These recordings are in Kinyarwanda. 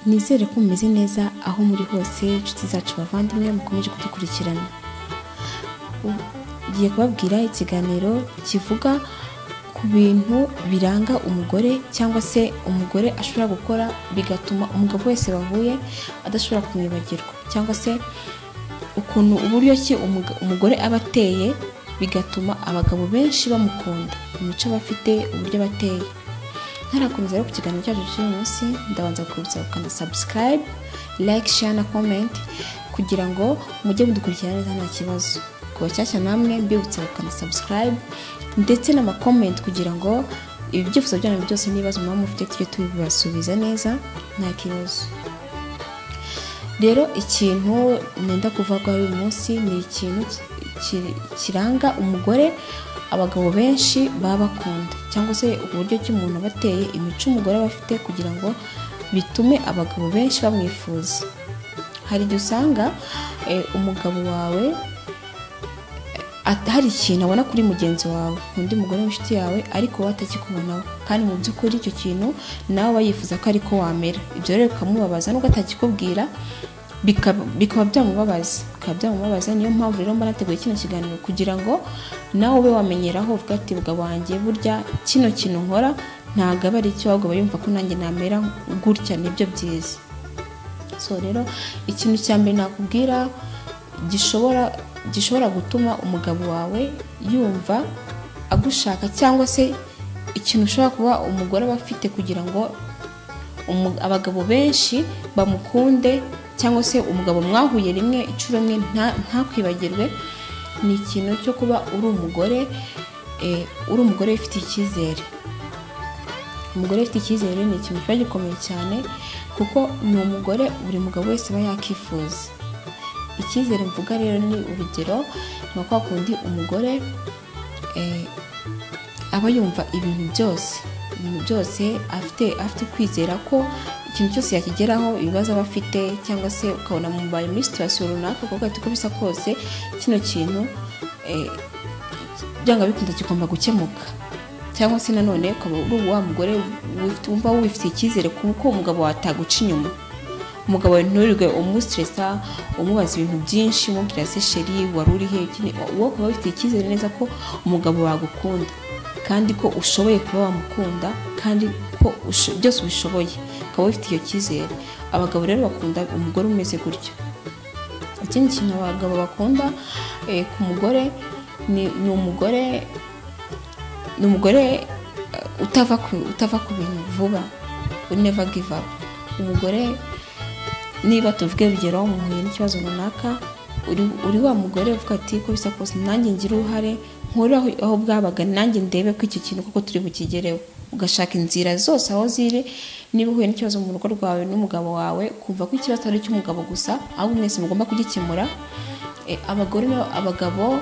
nizere ko mumeze neza aho muri hose inshuti zacu bavandimwe mukomeje kudukurikirana ugiye kubabwira ikiganiro kivuga ku bintu biranga umugore cyangwa se umugore ashobora gukora bigatuma umugabo wese bahuye adashobora kumwibagirwa cyangwa se ukuntu uburyo ki umugore aba ateye bigatuma abagabo benshi bamukunda imico aba afite uburyo aba ateye ntarakomeza rero ku kiganiro cyacu cy'uyu munsi ndabanza kubibutsa gukanda subscribe like share na comment kugira ngo mujye mudukurikirana neza nta kibazo ku bashyashya namwe mbibutsa gukanda subscribe ndetse n'amakomenti kugira ngo ibi byifuzo byanyu byose n'ibibazo muba mufite tujye tubibasubiza neza nta kibazo rero ikintu nenda kuvuga uyu munsi ni ikintu kiranga umugore abagabo benshi baba bakunda cyangwa se uburyo ki umuntu aba ateye imico umugore aba afite kugira ngo bitume abagabo benshi bamwifuza hari igihe usanga umugabo wawe hari ikintu abona kuri mugenzi wawe undi mugore w'inshuti yawe ariko wowe atakikubonaho kandi mu by'ukuri icyo kintu nawe aba yifuza ko ariko wamera ibyo rero bikamubabaza nubwo atakikubwira bikaba byamubabaza bikaba byamubabaza niyo mpamvu rero mba nateguye kino kiganiro kugira ngo nawe ube wamenyeraho uvuga ati bugabo wanjye burya kino kintu nkora ntabwo aba ari icyo ahubwo aba yumva ko nanjye namera gutya nibyo byiza so rero ikintu cya mbere nakubwira gishobora gishobora gutuma umugabo wawe yumva agushaka cyangwa se ikintu ushobora kuba umugore aba afite kugira ngo abagabo benshi bamukunde cyangwa se umugabo mwahuye rimwe inshuro imwe ntakwibagirwe ni ikintu cyo kuba uri umugore uri umugore ufite icyizere umugore ufite icyizere ni ikintu kiba gikomeye cyane kuko ni umugore buri mugabo wese aba yakifuza icyizere mvuga rero ni urugero ni kwa kundi umugore aba yumva ibintu byose ibintu byose afite afite kwizera ko ikintu cyose yakigeraho ibibazo aba afite cyangwa se ukabona mubaye muri situwasiyo runaka ukavuga ati uko bisa kose kino kintu byanga bikunda kigomba gukemuka cyangwa se nanone ukaba uri wa mugore wumva wifitiye icyizere kuko umugabo wataguca inyuma umugabo nturirwe umusitiresa umubaza ibintu byinshi umubwira se sheri wari urihe wowe ukaba wifitiye icyizere neza ko umugabo wagukunda kandi ko ushoboye kuba wamukunda kandi ko byose ubishoboye ukaba wifite iyo cyizere abagabo rero bakunda umugore umeze gutyo ikindi kintu abagabo bakunda ku mugore ni umugore ni umugore utava ku bintu vuba uneva give up umugore niba tuvuge urugero muhuye n'ikibazo runaka uri wa mugore uvuga ati ko bisa kose nanjye ngira uruhare nkure aho bwabaga nanjye ndebe ko iki kintu kuko turi bukigereho ugashaka inzira zose aho ziri niba uhuye n'ikibazo mu rugo rwawe n'umugabo wawe kumva ko ikibazo ari icy'umugabo gusa ahubwo mwese mugomba kugikemura abagore abagabo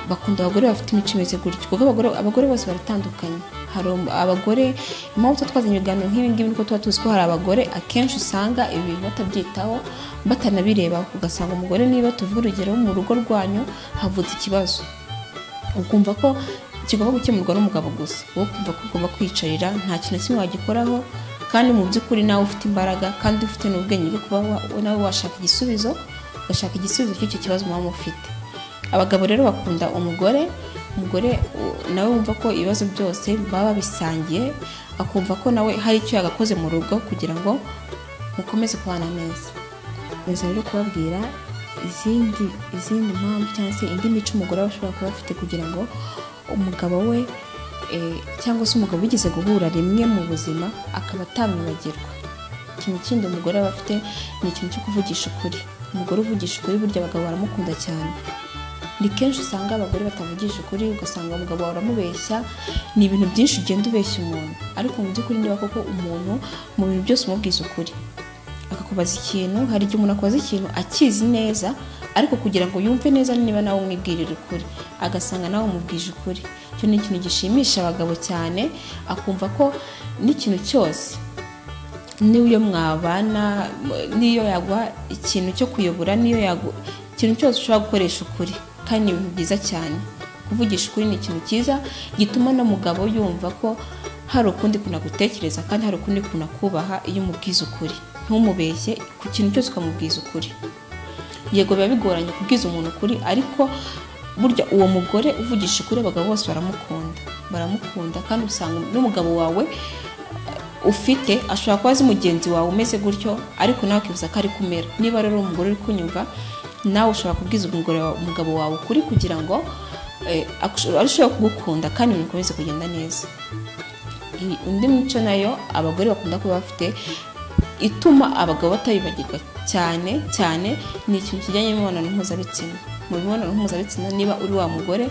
bakunda abagore bafite imico imeze gutyo kuko abagore bose baratandukanye hari abagore impamvu tuba twazanye ibiganiro nk'ibi ngibi nuko tuba tuzi ko hari abagore akenshi usanga ibi batabyitaho batanabireba ugasanga umugore niba tuvuga urugero mu rugo rwanyu havutse ikibazo ukumva ko kigomba gukemurwa n'umugabo gusa wowe ukumva ko ugomba kwiyicarira nta kintu kimwe wagikoraho kandi mu by'ukuri nawe ufite imbaraga kandi ufite n'ubwenge bwo kuba nawe washaka igisubizo ugashaka igisubizo cy'icyo kibazo muba mufite abagabo rero bakunda umugore umugore nawe wumva ko ibibazo byose baba babisangiye akumva ko nawe hari icyo yagakoze mu rugo kugira ngo mukomeze kubana neza neza rero kubabwira izindi izindi mpamvu cyangwa se indi mico umugore ashobora kuba afite kugira ngo umugabo we cyangwa se umugabo wigeze guhura rimwe mu buzima akaba atamwibagirwa ikintu kindi umugore aba afite ni ikintu cyo kuvugisha ukuri umugore uvugisha ukuri burya abagabo baramukunda cyane ni kenshi usanga abagore batavugije ukuri ugasanga umugabo wawe uramubeshya ni ibintu byinshi ugenda ubeshya umuntu ariko mu by'ukuri niba koko umuntu mu bintu byose umubwiza ukuri akakubaza ikintu hari igihe umuntu akubaza ikintu akizi neza ariko kugira ngo yumve neza niba nawe umwibwirira ukuri agasanga nawe umubwije ukuri icyo ni ikintu gishimisha abagabo cyane akumva ko n'ikintu cyose n'iyo mwabana n'iyo yagwa ikintu cyo kuyobora n'iyo yagwa ikintu cyose ushobora gukoresha ukuri kandi ni ibintu byiza cyane kuvugisha ukuri ni ikintu cyiza gituma n'umugabo yumva ko hari ukundi kunagutekereza kandi hari ukundi kunakubaha iyo umubwiza ukuri ntumubeshye ku kintu cyose ukamubwiza ukuri yego biba bigoranye kubwiza umuntu ukuri ariko burya uwo mugore uvugisha ukuri abagabo bose baramukunda baramukunda kandi usanga n'umugabo wawe ufite ashobora kuba azi mugenzi wawe umeze gutyo ariko nawe ukibuza ko ari kumera niba rero umugore uri kunyumva nawe ushobora kubwiza umugore wawe- umugabo wawe ukuri kugira ngo eh, akusho- arusheho kugukunda kandi ibintu bikomeze kugenda neza I- undi mico nayo abagore bakunda kuba bafite ituma abagabo batabibagirwa cyane cyane ni ikintu kijyanye n'imibonano mpuzabitsina mu mibonano mpuzabitsina niba uri wa mugore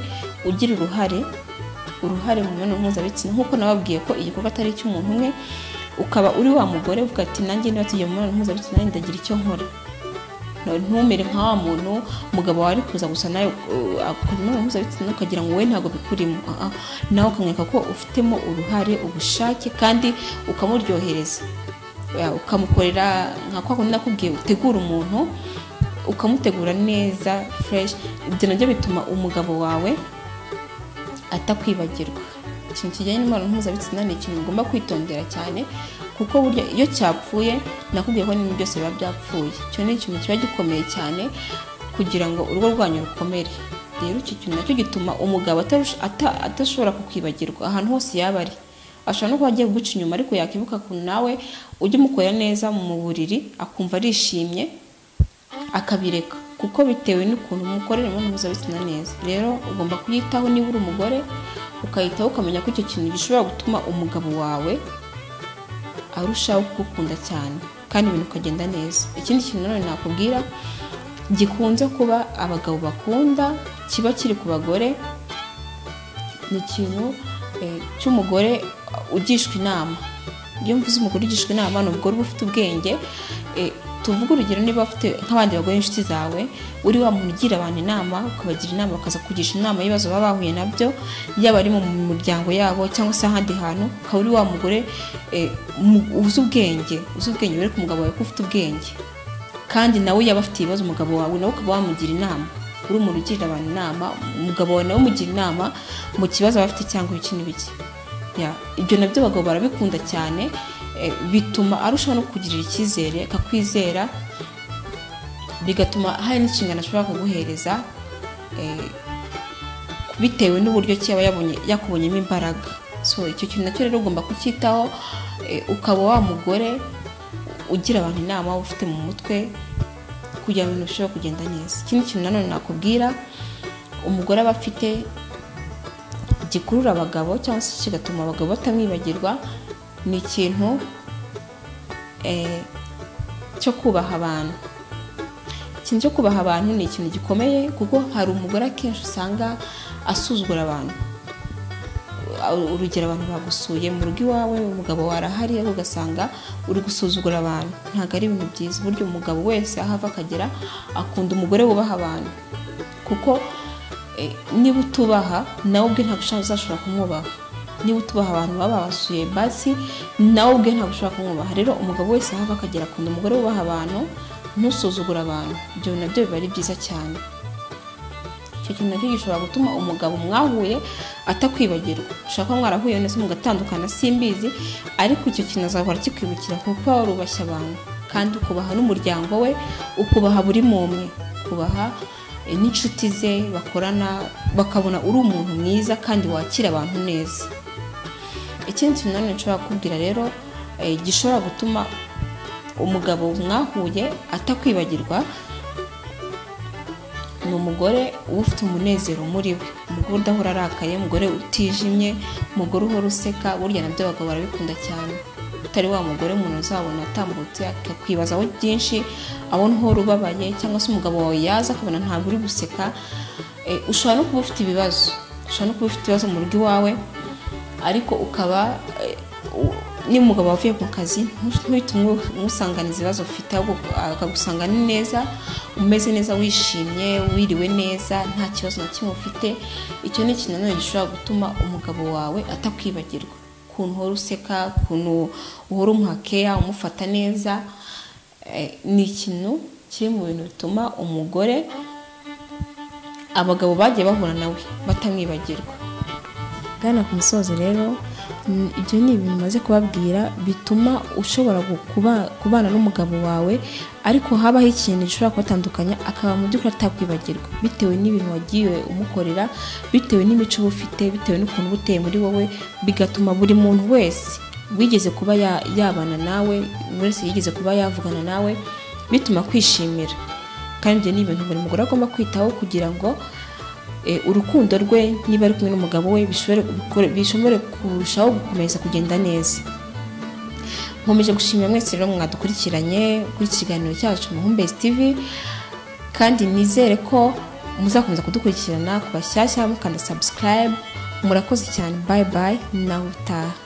ugira uruhare uruhare mu mibonano mpuzabitsina nk'uko nababwiye ko igikorwa atari icy'umuntu umwe ukaba uri wa mugore uvuga ati nanjye niba tugiye mu mibonano mpuzabitsina nanjye ndagira icyo nkora No- ntumere nka wa muntu umugabo wawe ari kuza gusa nawe uh, akora imibonano mpuzabitsina ukagira ngo wowe ntabwo bikurimo Ah, ah. nawe ukamwereka ko ufitemo uruhare ubushake kandi ukamuryohereza Ya, ukamukorera nka kwa kundi nakubwiye utegura umuntu ukamutegura neza fureshi ibyo nabyo bituma umugabo wawe atakwibagirwa ikintu kijyanye n'imibonano mpuzabitsina ni ikintu ugomba kwitondera cyane kuko burya iyo cyapfuye nakubwiye ko n'ibintu byose biba byapfuye icyo ni ikintu kiba gikomeye cyane kugira ngo urugo rwanyu rukomere rero icyo kintu nacyo gituma umugabo atarusha- ata- atashobora kukwibagirwa ahantu hose yaba ari ashobora no kuba agiye kuguca inyuma ariko yakibuka ku nawe ujye umukorera neza mu buriri akumva arishimye akabireka kuko bitewe n'ukuntu umukorera imibonano mpuzabitsina neza rero ugomba kuyitaho niba uri umugore ukayitaho ukamenya ko icyo kintu gishobora gutuma umugabo wawe arushaho kugukunda cyane kandi ibintu ukagenda neza ikindi kintu nanone nakubwira gikunze kuba abagabo bakunda kiba kiri ku bagore ni ikintu eh, cy'umugore ugishwa inama iyo mvuze umugore ugishwa inama ni umugore uba ufite ubwenge eh, tuvuge urugero niba ufite nk'abandi bagore inshuti zawe uri wa muntu ugira abantu inama ukabagira inama bakaza kugisha inama y'ibibazo baba bahuye nabyo yaba ari mu muryango yabo cyangwa se ahandi hantu ukaba uri wa mugore eh, mu- uzi ubwenge uzi ubwenge wereka umugabo wawe ko ufite ubwenge kandi nawe yaba afite ibibazo umugabo wawe nawe ukaba wamugira inama uri umuntu ugirira abantu inama umugabo wawe nawe umugira inama mu kibazo aba afite cyangwa ibiki n'ibiki Ya, ibyo nabyo abagabo barabikunda cyane eh, bituma arushaho no kugirira icyizere akakwizera bigatuma hari n'inshingano ashobora kuguhereza eh, bitewe n'uburyo ki aba yabonye yakubonyemo imbaraga so icyo kintu nacyo rero ugomba kucyitaho eh, ukaba wa mugore ugira abantu inama ufite mu mutwe kugira ngo ibintu bishobore kugenda neza ikindi kintu nanone nakubwira umugore aba afite gikurura abagabo cyangwa se kigatuma abagabo batamwibagirwa ni ikintu eh, cyo kubaha abantu ikintu cyo kubaha abantu ni ikintu gikomeye kuko hari umugore akenshi usanga asuzugura abantu urugero abantu bagusuye mu rugo iwawe umugabo warahari ariko ugasanga uri gusuzugura abantu ntabwo ari ibintu byiza burya umugabo wese aho ava akagera akunda umugore wubaha abantu kuko eh, niba utubaha nawe ubwe ntabwo ushobora- uzashobora kumwubaha niba utubaha abantu baba babasuye basi nawe ubwe ntabwo ushobora kumwubaha rero umugabo wese aho ava akagera akunda umugore wubaha abantu ntusuzugura abantu ibyo nabyo biba ari byiza cyane icyo kintu nacyo gishobora gutuma umugabo mwahuye atakwibagirwa ushobora kuba mwarahuye neza mugatandukana simbizi ariko icyo kintu azahora kikwibukira kuko waba warubashye abantu kandi ukubaha n'umuryango we ukubaha buri umwe ukubaha eh, n'inshuti ze bakorana bakabona uri umuntu mwiza kandi wakira abantu neza ikindi kintu nanone nshobora kukubwira rero eh, gishobora gutuma umugabo mwahuye atakwibagirwa ni umugore uba ufite umunezero muri we umugore udahora arakaye umugore utijimye umugore uhora useka burya nabyo abagabo barabikunda cyane utari wa mugore umuntu uzabona atambutse akakwibazaho byinshi abona uhora ubabaye cyangwa se umugabo wawe yaza akabona ntabwo uri guseka Eh, ushobora no kuba ufite ibibazo ushobora no kuba ufite ibibazo mu rugo iwawe ariko ukaba eh, u- niba umugabo wavuye mu kazi ntuhite umwe- umusanganiza ibibazo ufite ahubwo akagusanga ni neza umeze neza wishimye wiriwe neza nta kibazo na kimwe ufite icyo ni ikintu nanone gishobora gutuma umugabo wawe atakwibagirwa ukuntu uhora useka ukuntu uhora umuha keya umufata neza eh, ni ikintu kiri mu bintu bituma umugore abagabo bagiye bahura nawe batamwibagirwa Gana ku musozo rero Mm, ibyo ni ibintu umaze kubabwira bituma ushobora gu- kuba- kubana n'umugabo wawe ariko habaho ikintu gishobora kubatandukanya akaba mu by'ukuri atakwibagirwa bitewe n'ibintu wagiye umukorera bitewe n'imico uba ufite bitewe n'ukuntu uba uteye muri wowe bigatuma buri muntu wese wigeze kuba ya- yabana nawe buri wese yigeze kuba yavugana nawe bituma kwishimira kandi ibyo ni ibintu buri mugore agomba kwitaho kugira ngo eh, urukundo rwe niba ari kumwe n'umugabo we bishobore gukora- bishobore kurushaho gukomeza kugenda neza nkomeje gushimira mwese rero mwadukurikiranye kuri iki kiganiro cyacu muhumbezi tv kandi nizere ko muzakomeza kudukurikirana ku bashyashya mukanda subscribe murakoze cyane bye bye nawe utaha